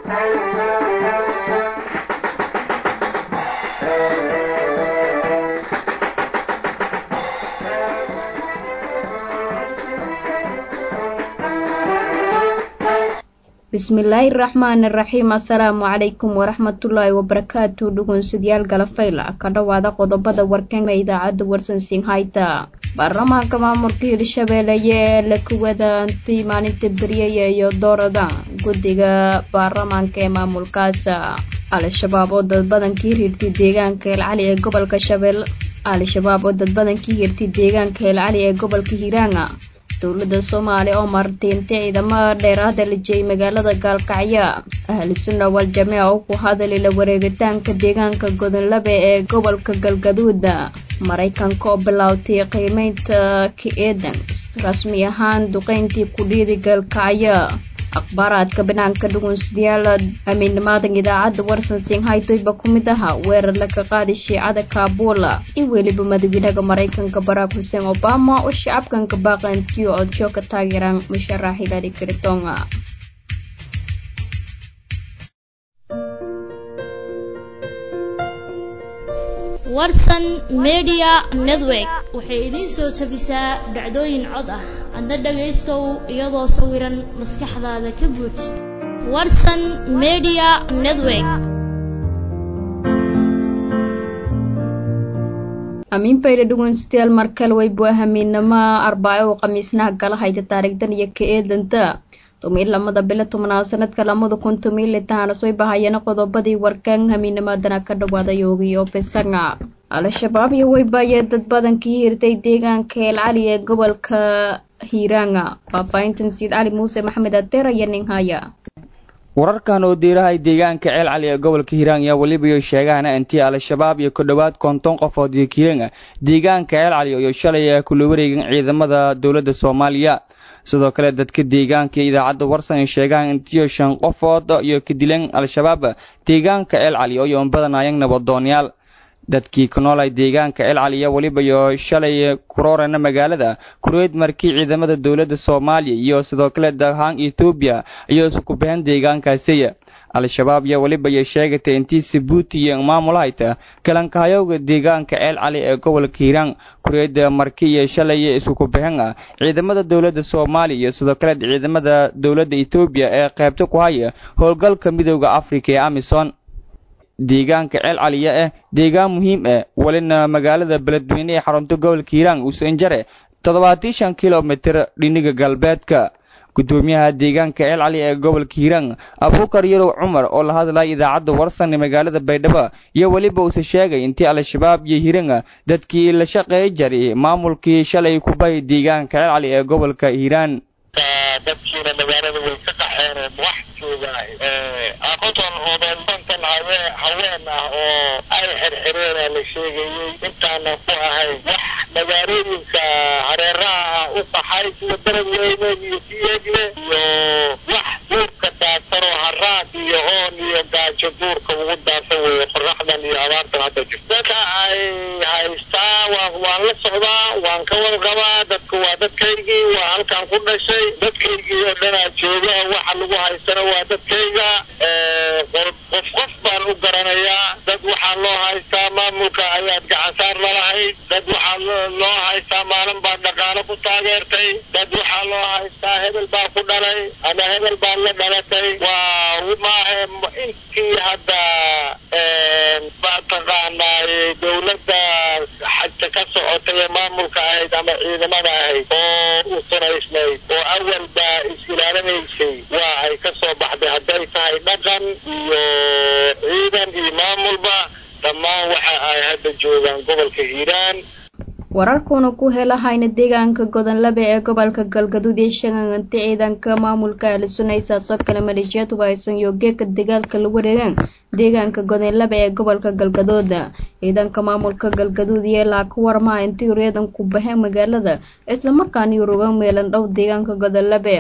bismillaahi raxmaani raxiim assalaamu calaykum waraxmatullaahi wabarakaatu dhugunsidyaal galafayla ka dhowaada qodobada warkanka idaacadda warsansiin hayta baarlamaanka maamulka hirshabeelle ee la kuwadaantay maalinta beryaya iyo doorada guddiga baarlamaanka ee maamulkaas al-shabaab oo dad badankii hirtay deegaanka eelcali ee gobolka shabeelle al-shabaab oo dad badankii hirtay deegaanka eelcali ee gobolka hiiraanga dowladda soomaaliya oo martiintay ciidamada dheeraada la jeeyay magaalada gaalkacyo ahlu sunna wal jameeca oo ku hadalay la wareegitaanka deegaanka godonlabe ee gobolka galgaduuda maraykanka oo bilaawtay qiimeynta ka-eedan rasmi ahaan duqeyntii kudhiidi gaalkacyo akhbaaraadka banaanka dhugunsidayaal amiinnimaadan idaacadda warsan singhaytoyba ku mid aha weerar laga qaaday shiicada kaabula iyo weliba madaxweynaha maraykanka barack xuseen obama oo shacabkanka baaqantiyo odsho ka taageeraan musharax hilary clinton warsan media network waxay idiin soo tabisaa dhacdooyin cod ah adna dhagaystow iyadoo sawiran maskaxdaada ka buuj warsan media network amiin bayda dhugunstayaal markale waybu ahamiinama arbaaco oo khamiisnaha gala hayta taariikhdan iyo ka eedanta tumiin lamada bilo tobnaad sanadka lamada kun tumiin litaana soo bahayana qodobadii warkaan hamiinimadana ka dhawaada yoogiyo bisanga al-shabaab iyo weybaayee dad badankii hirtay deegaanka eelcali ee gobolka hiiraanga faahfaahintan siid cali muuse maxamed adeer iyo ninhaya wararkan oo diirahay deegaanka ceel cali ee gobolka hiiraan ayaa weliba sheegaana intii al-shabaab iyo ku dhowaad konton qofood iyo kiiranga deegaanka ceel cali iyo shalay kula wareegan ciidamada dowladda soomaaliya sidoo kale dadka deegaanka idaacadda warsan ay sheegaan intiyo shan qofood iyo ka dileen al-shabaab deegaanka ceel cali oo yoon badanayang nabadoonyaal dadkii ku noolay deegaanka ceel cali iyo weliba iyo shalay kuroorana magaalada kureed markii ciidamada dowladda soomaaliya iyo sidoo kale dahaan etoobiya ayuu isku baxeen deegaankaasi al-shabaab iyo weliba iyo sheegatay intii sabuuti iyo maamulhayta kalankahayowga deegaanka ceel cali ee gobolka hiiraan kureedda marki iyo shalay isku baxeen ciidamada dowladda soomaaliya iyo sidoo kale ciidamada dowladda etoobiya ee qaybta ku haya howlgalka midooda afrika ee amison deegaanka ceel caliya ah deegaan muhiim ah walina magaalada beledweyne ee xarunta gobolka hiiraan usanjare toddobaatan shan kilomitir dhiniga galbeedka gudoomiyaha deegaanka ceel cali ee gobolka hiiraan abuukar yarow cumar oo la hadlaya idaacadda warsan ee magaalada baydhabo iyo weliba uuse sheegay intii al-shabaab iyo hiiranga dadkii la shaqeey jaray maamulkii shalay ku bahay deegaanka ceel cali ee gobolka hiiraan dadkiina magaalada way ka qaxeen wax jooga aqoontan oodoobankan haween ah oo ay xirxireena la sheegayey intaana ku ahay wax magaalooyinka hareeraha ah u qaxay sida beledweyne iyo siyeegle iyo wax duurka daadsanoo haraad iyo oon iyo gaajo duurka ugu daadsan weeye qoraxdan iyo abaartan hadda jirto dadka ay haystaa waa waan la socdaa waan ka warqabaa dadku waa dadkaygii waa halkaan ku dhashay dadkaygii oo dhanaa jooga waxa lagu haystana waa dadkayga qof qof baan u garanayaa dad waxaa loo haystaa maamulka ayaad gacansaar lalahayd dad waxaa loo haystaa maalin baad dhaqaalo ku taageertay dad waxaa loo haystaa hebel baa ku dhalay ama hebel baad la dhalatay waa maahe intii hadda mataqaanaaye dowladda xagta ka socotay ee maamulka ahayd ama ciidamada ahayd oo u sanaysnayd oo awalba is-ilaalinaysay waa ay ka soo baxday hadday tahay dhaqan iyo ciidan iyo maamulba dhammaan waxa ay hadda joogaan gobolka hiiraan wararkuuna ku helahayna deegaanka godonlabe ee gobolka galgaduud ee shaganganta ciidanka maamulka ahlusunaysaasoo kale maleeshiyaad wahaysan yoogeeka dagaalka la wareegaan deegaanka godonlabe ee gobolka galgaduud ciidanka maamulka galgaduud iyo ilaa ka warmaha intii reedan ku baxeen magaalada islamarkaana yuruga meelan dhow deegaanka godonlabe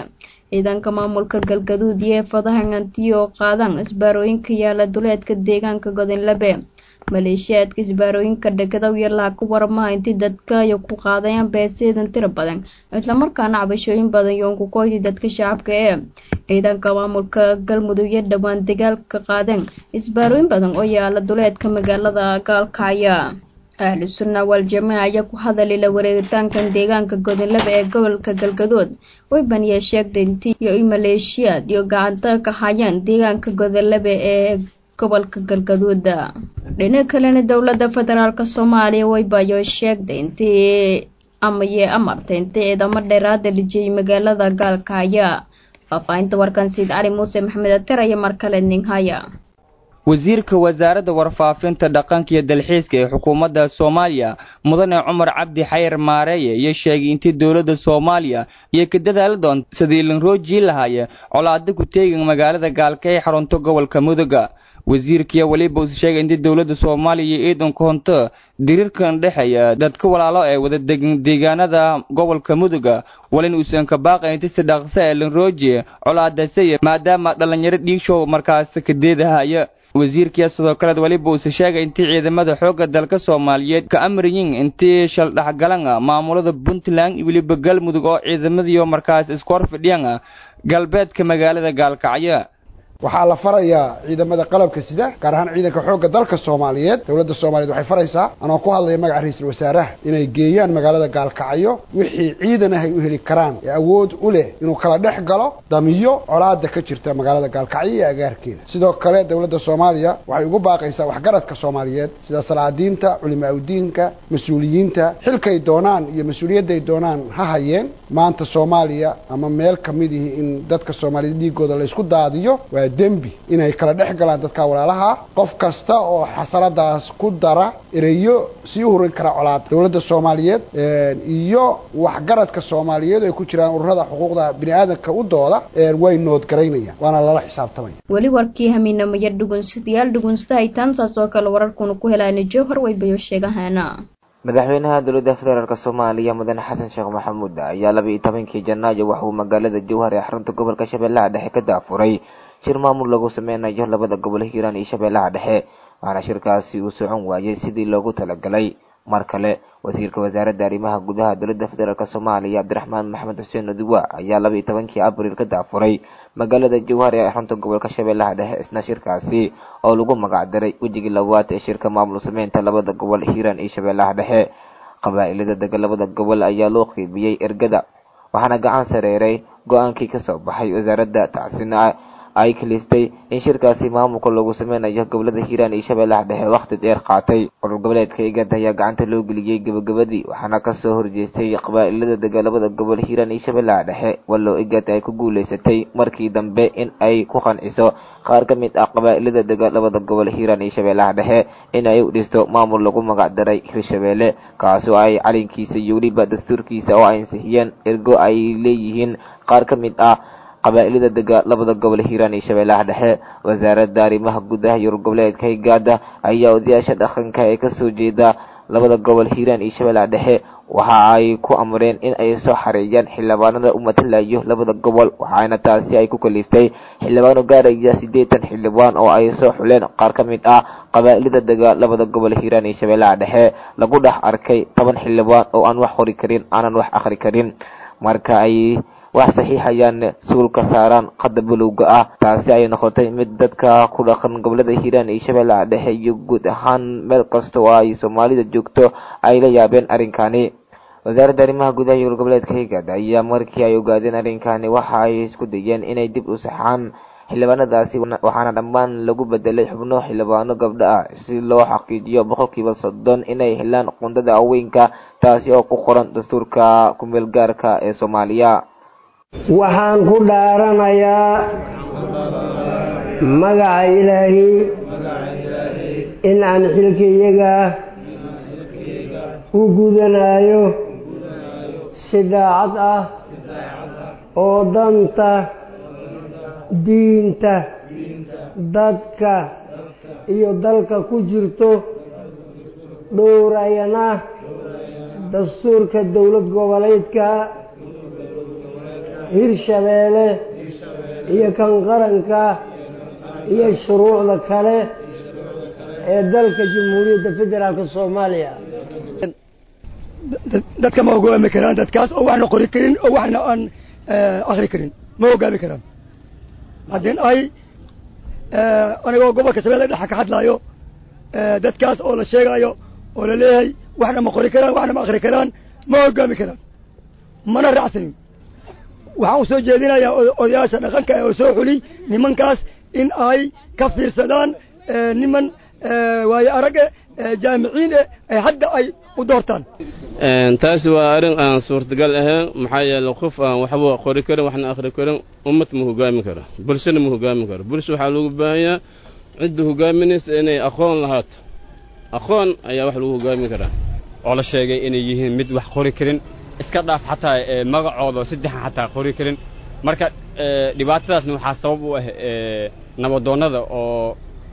ciidanka maamulka galgaduud iyo eefadahan antiyo qaadaan isbaarooyinka yaala duleedka deegaanka godinlabe maleeshiyaadka isbaarooyinka dhegadow iyo laha ku waramaha intii dadka ay ku qaadayaan beeseedan tiro badan islamarkaana cabashooyin badan yoonku kooydii dadka shacabka ee ciidanka maamulka galmudug iyo dhowaan dagaalka qaadeen isbaarooyin badan oo yaala duleedka magaalada gaalkacya ahlu sunna wal-jamaaca ayaa ku hadalay la wareegitaankan deegaanka godinlaba ee gobolka galgadood way baniya sheegtay intii iyo i maleeshiyaad iyo gacanta ka hayaan deegaanka godinlaba ee gobolka galgaduud dhinaca kalena dowladda federaalk soomaaliya waybayo sheegtay intii amaye amartay intii ciidamo dheeraada lijiyay magaalada gaalkacya faahfaahinta warkan siid cali muuse maxamed ater iyo mar kale ninghaya wasiirka wasaaradda warfaafinta dhaqanka iyo dalxiiska ee xukuumadda soomaaliya mudane cumar cabdi xayar maareeye iyo sheegay intii dowladda soomaaliya iyo ka dadaali doonta sidii linroojii lahaaye colaado ku teegan magaalada gaalka ee xarunta gobolka muduga wasiirkiya weliba uu sheegay intii dowladda soomaaliya iyo ciidanka honto diriirkan dhexeeya dadka walaalo ee wada degan deegaanada gobolka muduga walin uusan ka baaqayn inti si dhaqsa ee linrooji colaadasaya maadaama dhallinyaro dhiigshow markaas kadeedahaya wasiirkiya sidoo kaleed weliba uuse sheegay intii ciidamada xoogga dalka soomaaliyeed ka amriyin intii shaldhexgalan maamulada puntland iyo weliba galmudug oo ciidamadiio markaas isku hor fidhiyan galbeedka magaalada gaalkacyo waxaa la farayaa ciidamada qalabka sida gaar ahaan ciidanka xoogga dalka soomaaliyeed dowladda soomaaliyeed waxay faraysaa anoo ku hadlaya magaca ra-iisul wasaaraha inay geeyaan magaalada gaalkacyo wixii ciidan ah ay u heli karaan ee awood u leh inuu kala dhex galo damiyo colaada ka jirta magaalada gaalkacyo iyo agaarkeeda sidoo kale dowladda soomaaliya waxay ugu baaqaysaa waxgaradka soomaaliyeed sida salaadiinta culimaa udiinka mas-uuliyiinta xilkay doonaan iyo mas-uuliyadday doonaan ha hayeen maanta soomaaliya ama meel kamidihii in dadka soomaaliyeed dhiigooda laysku daadiyo waa dembi inay kala dhex galaan dadka walaalaha qof kasta oo xasaladaas ku dara ereyo sii hurin kara colaada dowladda soomaaliyeed iyo waxgaradka soomaaliyeed ay ku jiraan ururada xuquuqda bini aadamka u dooda way noodgaraynayaan waana lala xisaabtamaya weli warkii hamiinamaya dhugunsadayaal dhugunsadahaytaan saas oo kale wararkuna ku helaana jowhar waybayo sheegahaana madaxweynaha dowladda federaalk soomaaliya mudane xasan sheekh maxamuud ayaa laba iyo tobankii janaayo waxa uu magaalada jowhar ee xarunta gobolka shabeellaha dhexe ka daafuray shir maamul lagu sameynayo labada gobol hiiraan iyo shabeellaha dhexe waxaana shirkaasi uu socon waayey sidii loogu talagalay mar kale wasiirka wasaaradda arrimaha gudaha dowladda federaalk soomaaliya cabdiraxmaan maxamed xuseen oduwa ayaa laba iyo tobankii abriil ka daafuray magaalada jowhar ee xarunta gobolka shabeellaha dhexe isna shirkaasi oo lagu magac daray wejigii labaad ee shirka maamul sameynta labada gobol hiiraan iyo shabeellaha dhexe qabaa'ilada dega labada gobol ayaa loo qiibiyey ergada waxaana gacan sareeray go-aankii kasoo baxay wasaaradda tacsina ay kaliftay in shirkaasi maamulka lagu sameynayo gobolada hiiraan iyo shabeellaha dhexe wakhti dheer qaatay urur goboleedka igad ayaa gacanta loo geliyey gabagabadii waxaana kasoo horjeestay qabaa'ilada dega labada gobol hiiraan iyo shabeellaha dhexe wallow igad ay ku guuleysatay markii dambe in ay ku qanciso qaar ka mid ah qabaa'ilada dega labada gobol hiiraan iyo shabeellaha dhexe in ay u dhisto maamul lagu magac daray hirshabeelle kaasoo ay calinkiisa iyo weliba dastuurkiisa oo ay ansixiyeen ergo ay leeyihiin qaar ka mid ah qabaa'ilada dega labada gobol hiiraan iyo shabeellaha dhexe wasaaradda arrimaha gudaha iyo urgoboleedka higaada ayaa odayaasha dhaqanka ee kasoo jeeda labada gobol hiiraan iyo shabeellaha dhexe waxa ay ku amreen in ay soo xareeyaan xildhibaanada u matalayo labada gobol waxaana taasi ay ku kaliftay xildhibaano gaaraya siddeetan xildhibaan oo ay soo xuleen qaar ka mid ah qabaa'ilada dega labada gobol hiiraan iyo shabeellaha dhexe lagu dhex arkay toban xildhibaan oo aan wax qori karin aanan wax akhri karin marka ay wax saxiixayaan suulka saaraan qada balowga ah taasi ay noqotay mid dadka ku dhaqan gobolada hiiraan iyo shabeellaha dhexe iyo guud ahaan meel kasta oo ay soomaalida joogto ay la yaabeen arrinkani wasaaradda arrimaha gudaha iyo goboleedka higaad ayaa markii ay ogaadeen arrinkani waxa ay isku dayeen inay dib u saxaan xildhibaanadaasi waxaana dhammaan lagu bedelay xubno xildhibaano gabdho ah si loo xaqiijiyo boqolkiiba soddon inay helaan qundada haweenka taasi oo ku qoran dastuurka kumeelgaarka ee soomaaliya waxaan ku dhaaranayaa magaca ilaahi in aan xilkayaga u gudanayo si daacad ah oo danta diinta dadka iyo dalka ku jirto dhowrayana dastuurka dowlad goboleedka hirshabeelle iyo kan qaranka iyo shuruucda kale ee dalka jamhuuriyadda federaalka soomaaliya dadka ma hogaami karaan dadkaas oo waxna qori karin oo waxna aan akri karin ma hogaami karaan haddin ay anigoo gobolka shabeelle dhexa ka hadlaayo dadkaas oo la sheegaayo oo la leeyahay waxna ma qori karaan waxna ma akri karaan ma hogaami karaan mana raacsanin waxaan u soo jeedinayaa odayaasha dhaqanka ee oo soo xuli nimankaas in ay ka fiirsadaan niman waayo arage jaamiciin eh ee hadda ay u doortaan taasi waa arrin aan suurtagal ahayn maxaa yeeley qof aan waxba qori karin waxna akhri karin ummad ma hogaami karo bulshana ma hogaami karo bulsha waxaa loogu baahanyaa cidda hogaaminaysa inay aqoon lahaato aqoon ayaa wax lagu hogaami karaa oo la sheegay inay yihiin mid wax qori karin iska dhaaf xataa magacooda saddexan xataa qori karin marka dhibaatadaasna waxaa sabab u ah nabadoonnada oo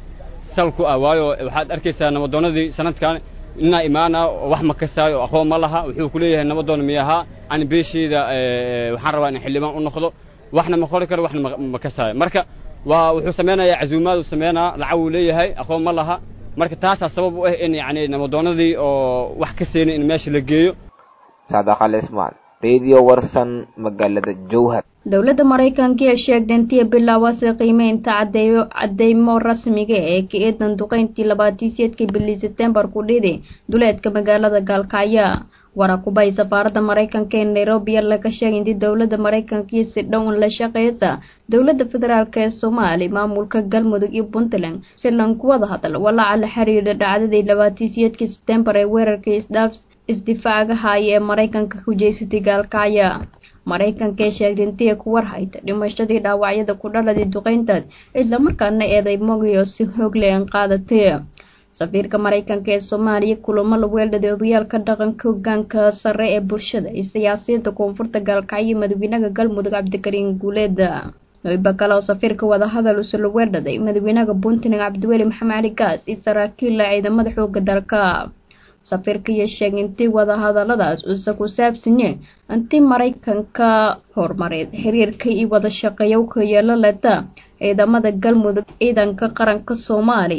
sal ku ah waayo waxaad arkaysaa nabadoonnadii sanadkan inaa imaana oo wax ma kasaayo oo aqoon ma laha wuxuu ku leeyahay nabadoon miyahaa ani beeshayda waxaan rabaa in xildhibaan u noqdo waxna ma qori karo waxna ma kasaayo marka waa wuxuu samaynayaa casuumaad uu samaynaa lacag uu leeyahay aqoon ma laha marka taasaa sabab u ah in yacni nabadoonnadii oo wax ka seenay in meesha la geeyo saadaqal ismaan radio warsan magaalada jowhar dowladda maraykanka ee sheegtay intii bilaawase qiimeynta cadeeyo cadeymo rasmiga ee ka eedan duqeyntii labaatiiseedkii bilii setembar ku dhidi duleedka magaalada gaalkacyo warakubay safaaradda maraykanka ee nairobi laga sheegay intii dowladda maraykanka si dhow in la shaqeysa dowladda federaalk ee soomaali maamulka galmudug iyo puntland si lanku wada hadal walaaca la xiriira dhacdadii labaatiiseedkii setembar ee weerarkii isdhaaf isdifaacaga haya ee maraykanka ku jeysatay gaalkacyo maraykanka ee sheegtay intii ku warhayta dhimashadii dhaawacyada ku dhaladii duqeyntaas islamarkaana eeday mogiyo si xoog leh an qaadatay safiirka maraykanka ee soomaaliya kulamo la weeldhaday odayaalka dhaqanka hogaanka sare ee bulshada iyo siyaasiyiinta koonfurta gaalkacyo madaxweynaha galmudug cabdikariin guuleeda wayba kale oo safiirka wadahadal uuse la weeldhaday madaxweynaha puntland cabdiweli maxamed cali gaas iyo saraakiilla ciidamada xooga dalka safiirka iyo sheegay intii wadahadaladaas uuse ku saabsanye intii maraykanka horumareed xiriirka iyo wada shaqeeya u ka yeelo leta ciidamada galmudug ciidanka qaranka soomaali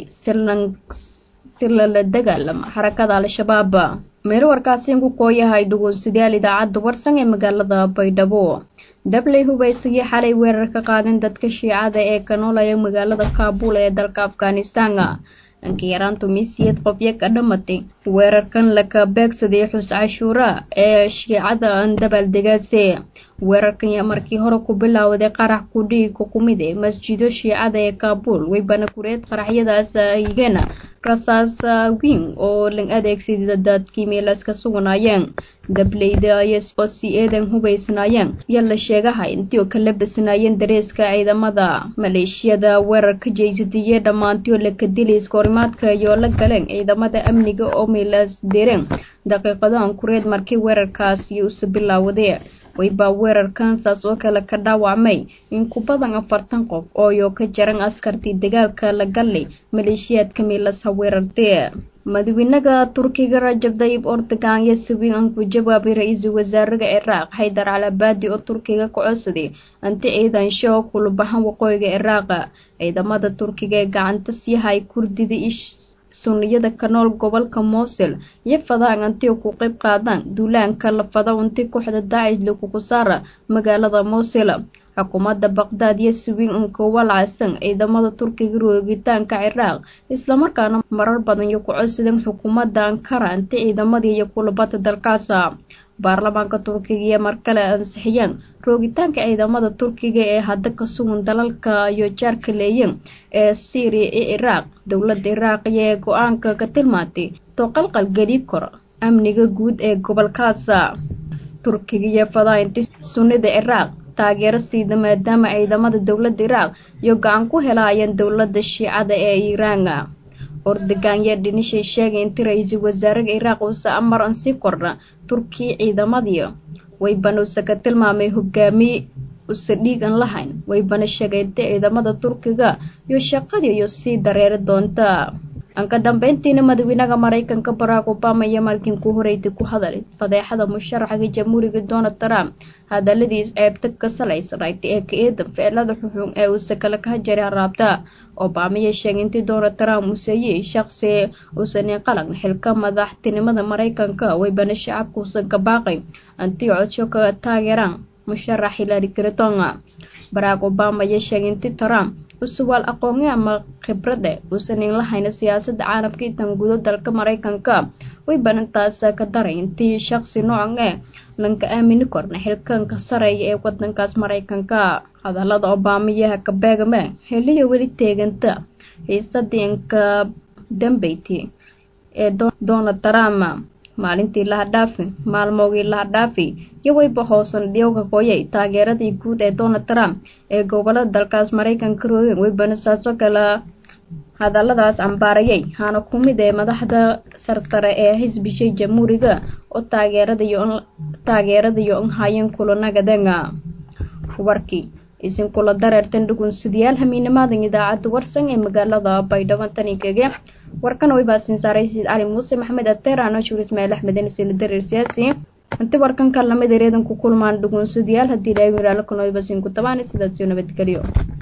si lala dagaalama xarakada al-shabaab meelo warkaasi ku kooyahay dhugunsadayaal idaacadda warsan ee magaalada baydhabo dabley hubaysagii xalay weerar ka qaadeen dadka shiicada ee ka noolaya magaalada kaabul ee dalka afghanistan anka yaraantu misiyeed qofyo ka dhamatay weerarkan laka beegsaday xus cashuura ee shiicada aan dabaaldegaase weerarkan yaa markii hore ku bilaawday qarax kudhigi ku kumid ee masjido shiicada ee kaabul weybana kureed qaraxyadaas higeen rasaas wiin oo la adeegsaday dadkii meelaska suganaayeen dableyda oo si eedan hubaysnaayeen yaa la sheegahay intii oo kala basnaayeen dareeska ciidamada maleeshiyada weerarka jeysadiye dhammaantii oo laka dilay iskoorimaadka iyo la galeen ciidamada amniga oo meelaas direen daqiiqadahan kureed markii weerarkaasi usa bilaawday waybaa weerarkan saas oo kale ka dhaawacmay in ku badan afartan qof ooyo ka jaran askartii dagaalka la galay maleeshiyaadka meelasa weerartee madaxweynaha turkiga rajab dayib ordogan iyo sawiin aan ku jawaabay ra-iisul wasaaraha ciraaq xaydar calabaadi oo turkiga ka codsaday anti ciidan shoo kulubahan waqooyiga ciraaq ciidamada turkiga ee gacanta siihay kurdida sunniyada ka nool gobolka mosul iyo fadaan anti ku qayb qaadaan duulaanka la fada unti kooxda daacish lagugu saara magaalada mosul xukuumadda baqdaad iyo sawiin unka walacsan ciidamada turkiga roogitaanka ciraaq islamarkaana marar badan iyo ku codsadeen xukuumadda ankara anti ciidamadii iyo kulabada dalkaasa baarlamaanka turkiga iyo markale ansixiyeen roogitaanka ciidamada turkiga ee hadda ka sugan dalalka iyo jaarka leeyin ee syriya iyo ciraaq dowladda iraaqiya ee go-aanka ka tilmaantay toqalqal geli karo amniga guud ee gobolkaasa turkiga iyo fadaainti sunnida ciraaq taageero siida maadaama ciidamada dowladda iraaq iyo gacan ku helaayeen dowladda shiicada ee iiraan ordogan yaa dhinishay sheegay inti ra-iisul wasaaraha iraaq uuse amar an sii kordha turkiya ciidamadii waybana use ka tilmaamay hogaamiye use dhiig an lahayn waybana sheegay inti ciidamada turkiga iyo shaqadii iyo sii dareeri doonta anka dambeyntiina madaxweynaha maraykanka barack obama iyo markin ku horeytay ku hadalay fadeexada musharaxga jamhuuriga donald trump hadaladiis ceebta ka salaysanayd ee ka eedan ficilada xuxun ee uu sakale ka jaray haraabta obama iyo sheegay intii donald trump uu seeyey shaqsi uusanin qalan xilka madaxtinimada maraykanka waybana shacabka uusan ka baaqay antii codsho ka taageeraan musharax hillary clinton barack obama iyo sheegay intii trump usuwaal aqooni ama khibrade uusanin lahayna siyaasadda caalamka intan gudo dalka maraykanka way banintaas ka daray intii shaqsi noocan ee lanka aamini korna xilkanka sareeya ee wadankaas maraykanka hadalada obaamayaha ka beegame xiliyo weli teeganta xiisadii inka dambeyti ee donald trump maalintii lahadhaafi maalmoogii lahadhaafi iyo weyba hoosan dhiyowga hooyay taageeradii guud ee donald trump ee gobolada dalkaas maraykanka roogeen weybana saasoo kale hadaladaas cambaarayay hana ku mid ee madaxda sarsare ee xisbishay jamhuuriga oo taageeradayo nhayeen kulanagadenga warkii isinkula dareertan dhugunsidayaal hamiinamaadan idaacadda warsan ee magaalada baydhabo tanikege warkan way baasin saaray sayid cali muuse maxamed ateerano shuur ismaail axmeden sina dareer siyaasi inti warkan ka lamid ereedan ku kulmaan dhugunsidayaal haddii ilaahay wiraalo kanoy basin ku tabaan sidaasiyo nabadgelyo